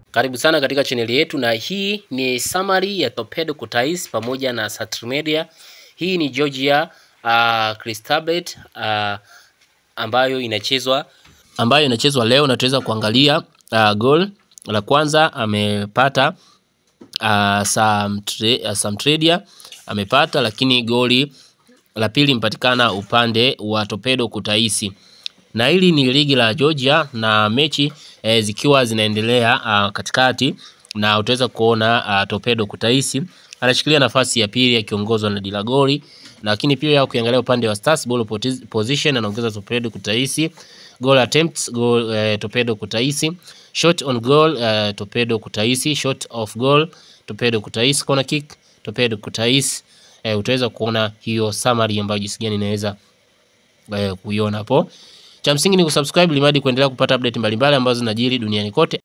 Karibu sana katika chaneli yetu, na hii ni summary ya Torpedo Kutais pamoja na Saturmedia. Hii ni Georgia uh, Cristobal uh, ambayo inachezwa ambayo inachezwa leo, na tutaweza kuangalia uh, goal la kwanza amepata uh, Samtre, uh, Samtredia amepata, lakini goli la pili imepatikana upande wa Torpedo Kutaisi na hili ni ligi la Georgia na mechi e, zikiwa zinaendelea a, katikati na utaweza kuona a, Torpedo Kutaisi anashikilia nafasi ya pili akiongozwa na Dilagoli, lakini pia ukiangalia upande wa Stars ball position anaongeza Torpedo Kutaisi, goal attempts goal, e, Torpedo Kutaisi, shot on goal e, Torpedo Kutaisi, shot off goal Torpedo Kutaisi, corner kick Torpedo Kutaisi. E, utaweza kuona hiyo summary ambayo jinsi gani inaweza e, kuiona hapo. Cha msingi ni kusubscribe limadi kuendelea kupata update mbalimbali ambazo zinajiri duniani kote.